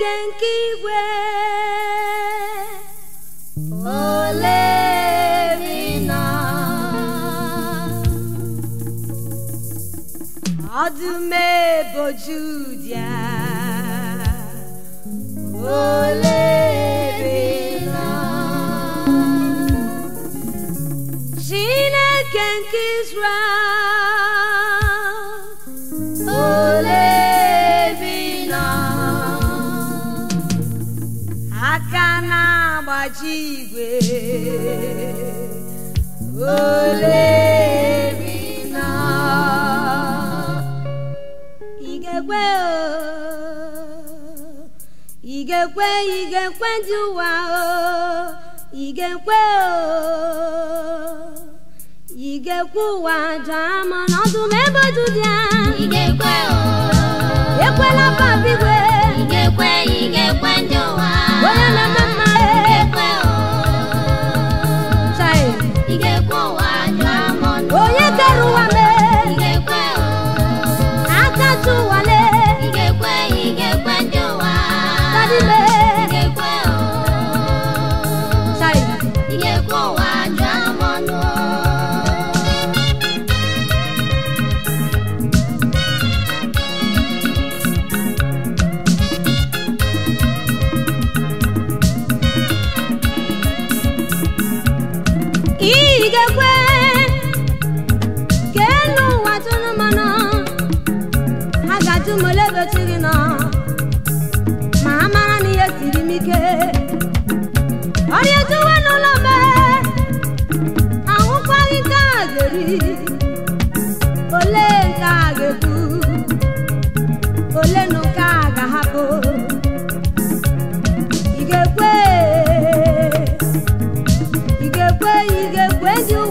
Chineke nke igwe olerina ọdụm ebojudia olerina Chineke nke Israel olerina aka na-agbaji igwe olerina ị ga-ekwe o ị ga-ekwe ị ga-ekwe ndị ụwa o ị ga-ekwe o ị ga-ekwe ụwa jaa ma n'ọdụ m ebe oju dị ya Ị ga-ekwe o ekwela papa igwe Ị ga-ekwe ị ga-ekwe ndị ụwa onye na-eme mma Ị e ga-ekwe o chai Ị ga-ekwe ụwa jụọ m ọnụ onye kere ụwa mee Ị ga-ekwe o akacha ụwa lee Ị ga-ekwe ị ga-ekwe ndị ụwa Daddy Ị mee ga-ekwe o chai Ị ga-ekwe ụwa jụọ m ọnụ ị ga-ekwe ka elu ụwa tụrụ mmanụ ha ga-ajụ m ole ebe chi gị nọ ma ha mara na ihe siri m ike ọrịa ejuwe n'ụlọ mbe ahụkwaghị nke a ga-eri ole nke a ga-ekwu ole na nke a ga-ahapụ ị ga-ekwe ị ga-ekwe ị ga-ekwe dị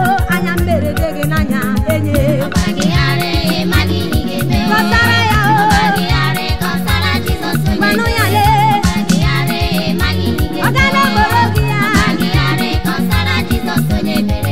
anya mberede gị n'anya enye ọgbagịgharị ịmaghị ihe ị ga-eme o. Kọsara ya o. ọgbagịgharị kọsara Jizọs onye Gbanụ ya mere. lee. ọgbagịgharị ịmaghị ihe ị ọ ga-eme gaala o. gboro gị ya ọgbagịgharị kọsara Jizọs onye mere.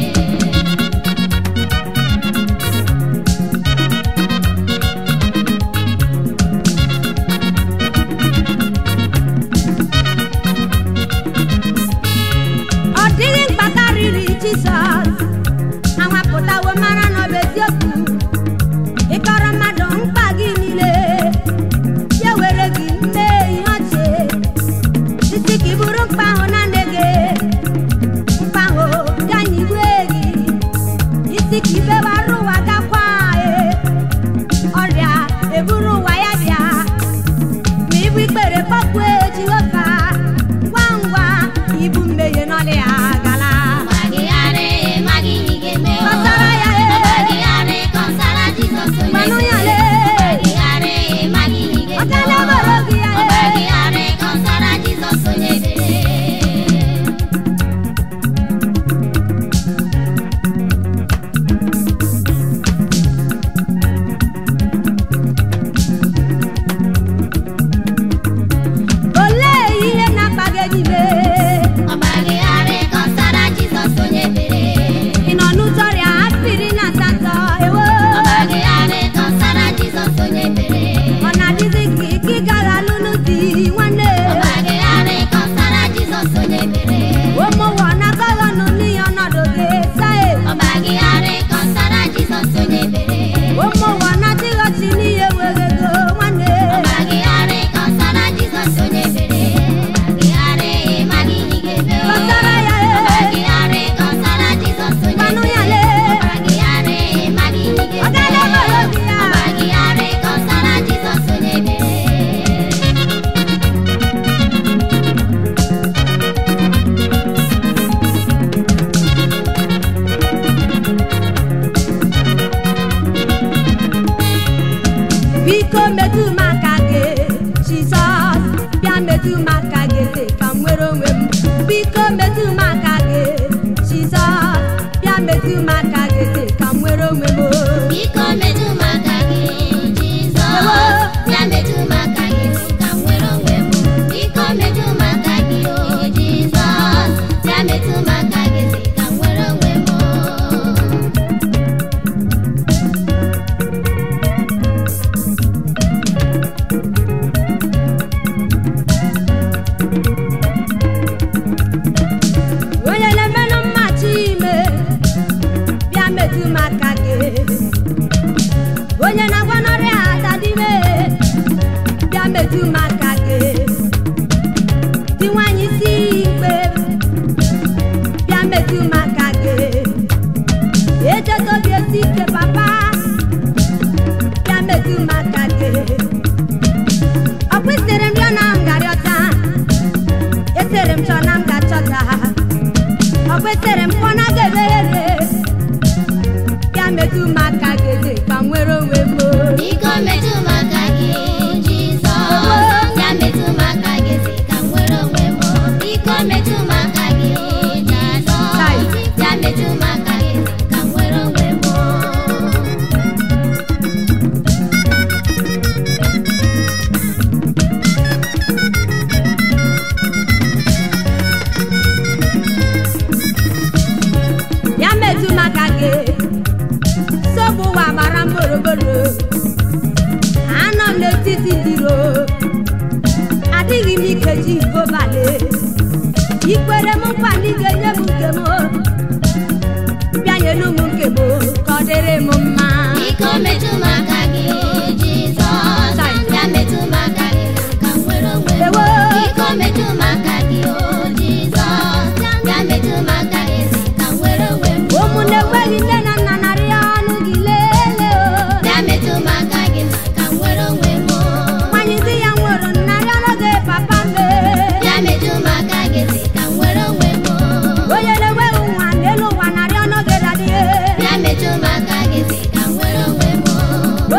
ọ dịghị mkpa karịrị jizọs anwapụtawo mara na ọ bụ eziokwu ịkọrọ mmadụ mkpa gị niile ya were gị mee ihe ọchị isi ka ị bụrụ mkpa ahụ na nne gị mkpa ahụ ganye igwe gị isi ka ibewara ụwa gakwa e ọrịa eburu ụwa ya bịa ma ibu ikpere kpọkwue jehova ngwa ngwa ibu mmehie n'ọlị ya gala ọgbagịgharị ịmaghị ihe ị ga-eme o. Kọsara ya e. ọgbagịgharị kọsara Jizọs onye Gbanụ ya mere. lee. ọgbagịgharị ịmaghị ihe ị ọ ga-eme gaala o. gboro gị ya e ọgbagịgharị kọsara Jizọs onye mere. olee ihe na-akpa gị n'ime ọgbagịgharị kọsara Jizọs onye mere. ị nọ n'ụzọ ọrịa afiri na asatọ ewo ọgbagịgharị kọsara Jizọs onye mere. ọ na-adịzi gị ka ị gaghị alụlụ di nwanne ọgbagịgharị kọsara Jizọs onye mere. ụmụnwa na-agaghị ọnụ n'ihe ọnọdụ gị sae ọgbagịgharị kọsara Jizọs onye mere. ụmụnwa na-adịghọchi n'ihe were ego nwanne ọgbagịgharị kọsara Jizọs onye mere. ọgbagịgharị ịmaghị ihe ị ga-eme o. Kọsara ya e. ọgbagịgharị kọsara Jizọs onye Gbanụ ya mere. lee. ọgbagịgharị ịmaghị ihe ị ọ gaala ga-eme gboro o. gị ya ọgbagịgharị kọsara Jizọs onye mere. biko metụ m aka gị jizọs bịa metụ m aka gị eze ka m nwere onwe m biko metụ m aka gị jizọs bịa metụ m aka gị eze ka m nwere onwe m Biko metụ m aka gị Jizọs bịa metụ m aka gị ka m nwere onwe m biko metụ m aka gị o Jizọs bịa metụ m aka gị ka m nwere onwe m onye na-emenụ mmachi ime bịa metụ m aka gị onye na-agwa n'ọrịa adadime bịa metụ m aka gị dị nwanyị si ikpe bịa metụ m aka gị echetobi esi ike papa bịa metụ m aka gị ọ kwụsịrị m rịọ na m garịọta etere m chọ na m ga-achọta ọ kwesịrị m pụọ na ga-emeghere bịa metụ m aka gị eze ka m nwere onwe m biko metụ m aka gị Jizọs bịa metụ m aka gị ka m nwere onwe m biko metụ m aka gị Jizọs bịa metụ m aka gị ka m nwere onwe m bịa metụ m aka gị nsogbu ụwa gbara m gburugburu anọ m n'etiti ndị iro adịghị m ike ji gobale ikwere m nkwa na ị ga-enye m nke m bịa nyelu m nke m ka ọ dịrị m mma Biko metụ m aka gị Jizọs bịa metụ m aka gị ka m nwere onwe m Ewo. Biko metụ m aka gị o Jizọs bịa metụ m aka gị ka m nwere onwe m ụmụnne enweghị nne na nna narị ọnụ gị lelee o bịa metụ m aka gị ka m nwere onwe m nwanyị di ya nwụrụ narị ọnụ gị papa mbe bịa metụ m aka gị ka m nwere onwe m onye na-enweghị nwa n'elu ụwa narị ọnụ gị dadie bịa metụ m aka gị ka m nwere onwe m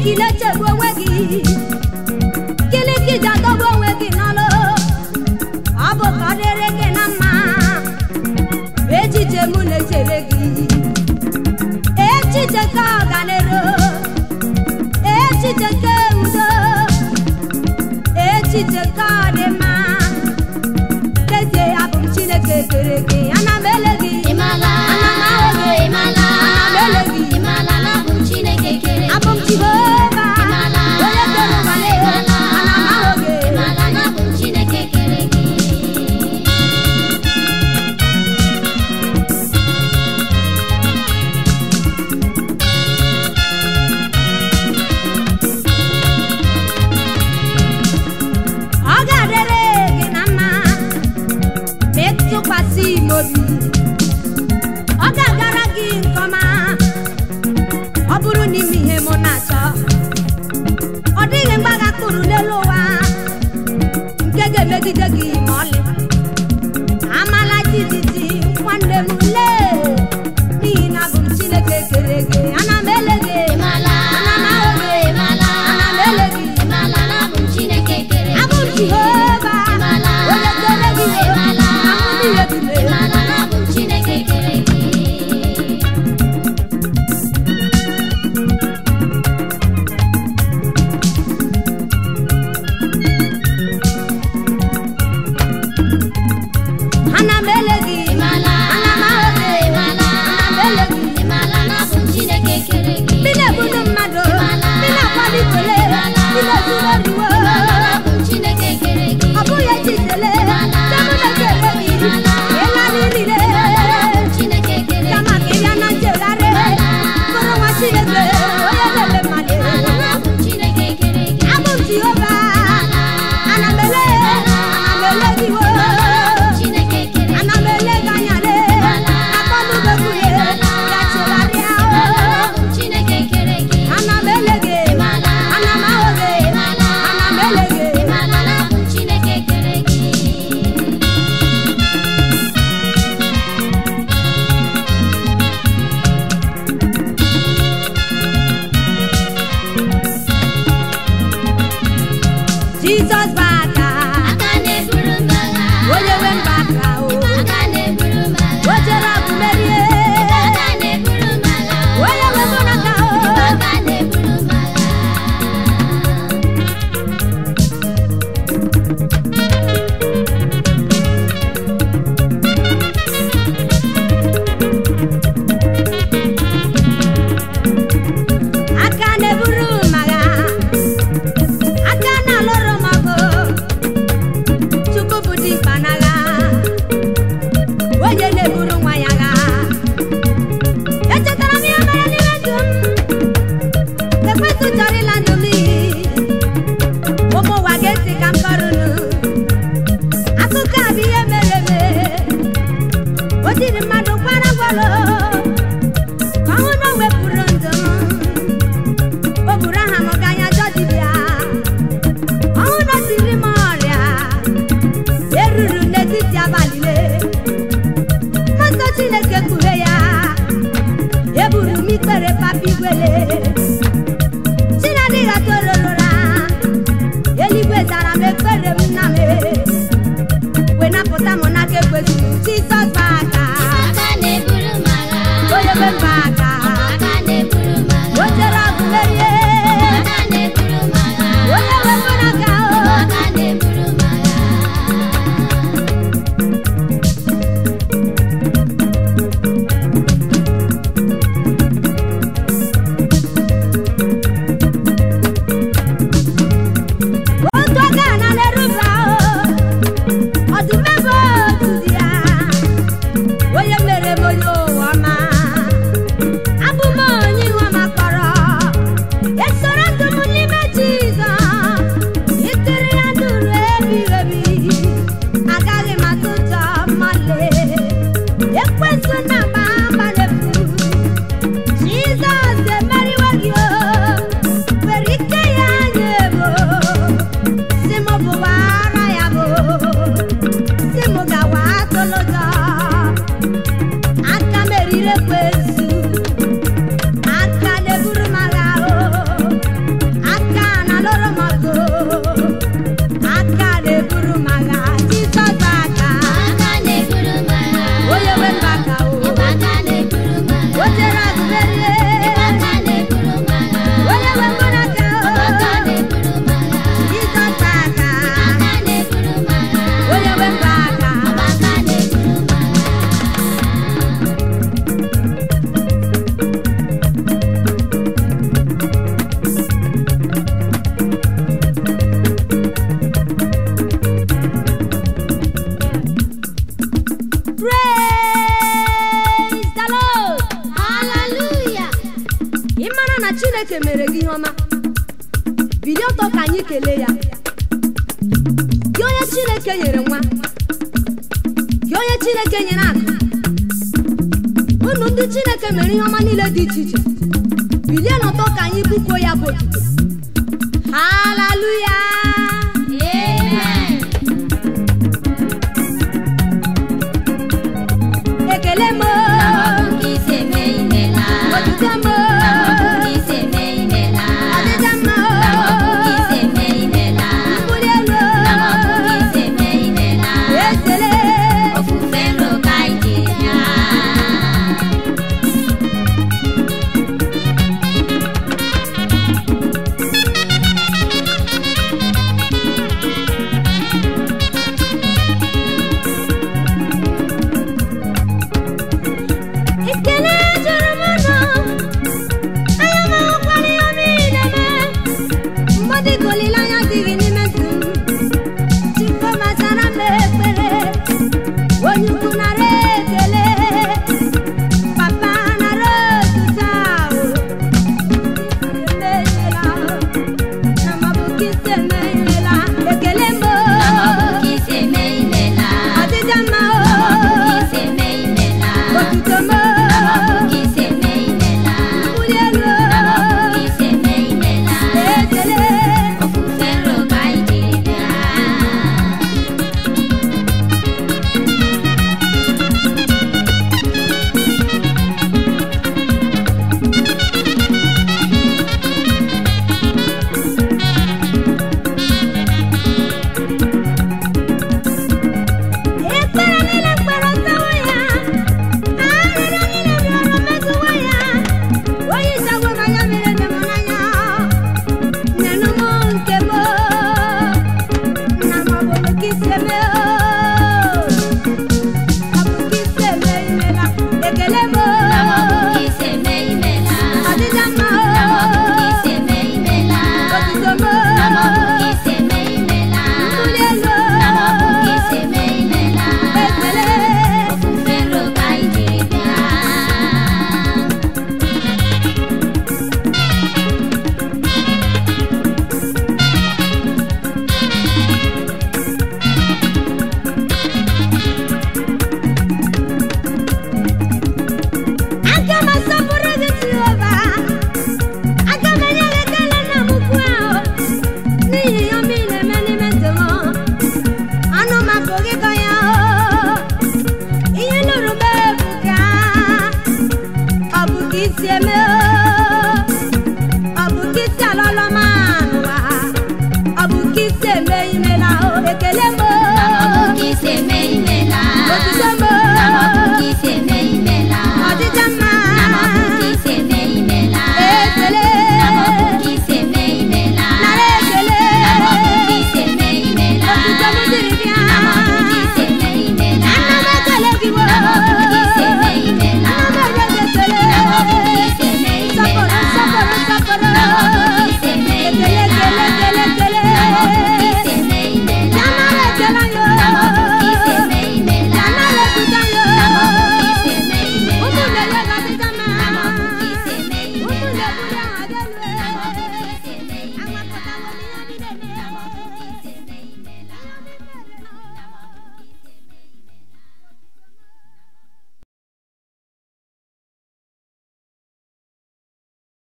gị na-echegbu onwe gị gịnị ka iji adọgbu onwe gị n'ọlụ ọ bụ ka ọ dịrị gị na mma echiche m na-echere gị echiche ka ọganero echiche ka udo echiche ka ọdịmma n'ezie abụ m chineke kere gị ana m ele gị Ịmala, ana m ahụ gị ịmala, ana m ele gị ịmala na abụ m Chineke kere gị. abụ m jehova Ịmala, onye kere ụwa na ịmala, ana m ahụ gị ịmala na abụ m Chineke kere gị. ọ ga-adịrị gị na mma ma ịtụkwasị m obi ọ ga-agara gị nke ọma ọ bụrụ n'ime ihe mụ na-achọ ọ dịghị mgbaga kpụrụ n'elu ụwa nke ga-emegide gị ma ọlị amala jijiji nwanne m lee n'ihi na abụ m chineke kere gị ana m ele gị Ịmala, ana m ahụ gị ịmala, ana m ele gị ịmala na abụ m Chineke kere gị. abụ m jehova Ịmala, onye kere gị ịmala, ahụ niile dịbe ịmala na abụ m Chineke kere gị. ana m ele gị Ịmala, ana m ahụ gị ịmala, ana m ele gị ịmala na abụ m Chineke kere gị. ndị na-ebudu mmadụ Ịmala, ndị na-akwalitele ịmala, ndị na-ezuru oriwo ịmala na abụ m Chineke kere gị. ọ bụghị echitele Ịmala, temụ na-ekele gị ịmala, ịlarịrịle ịmala na abụ m Chineke kere kama gị. ka ị bịa na nchegharị Ịmala, bụrụ nwa chineke onye na-eme mmadụ ịmala na abụ m Chineke kere gị. abụ m jehova Ịmala, ana m ele ana m ele gị wo ịmala na abụ m Chineke kere gị. ana m ele gị anya le akpọnubegwuye ya chegharịa Ịmala na abụ m Chineke kere gị. ana m ele gị Ịmala, ana m ahụ gị ịmala, ana m ele gị ịmala na abụ m Chineke kere gị. jizọs bụ aka Aka na-eburu m agha. onye nwe mba aka o Aka na-eburu m agha. o jere ọgụ merie Aka na-eburu m agha. onye nwe mụ n'aka o Aka na-eburu m agha. aka na-eburu m agha aka na-alụrụ m ọgụ chukwu bụ dimkpa n'agha onye na-eburu nwa ya agha echetara m ihe mere n'ime ndụ m ekwentị chọrọ ịla ndụ m iyi ụmụ ụwa ga-esi ka m kọrụnụ akụkọ a bụ ihe mere eme o jiri mmadụ kwara gwalụ ka ọ hụ na o wepụrụ ndụ m o buru aha m gaa anya jọ dibịa ọhụ na o tiri m ọrịa eruru n'etiti abalị le nsọ chineke kpughe ya eburu m ikpere papa igwele chinadịghị atororora eluigwe zara m ekpere m nna m wee napụta m n'aka ekwesịrị jizọs bụ aka Aka na-eburu m agha. chineke mere gị ihe ọma bilie ọtọ ka anyị kelee ya gị onye chineke nyere nwa gị onye chineke nyere akụ unu ndị chineke mere ihe ọma niile dị iche iche bilie n'ọtọ ka anyị bụkuo ya bụ otuto haleluya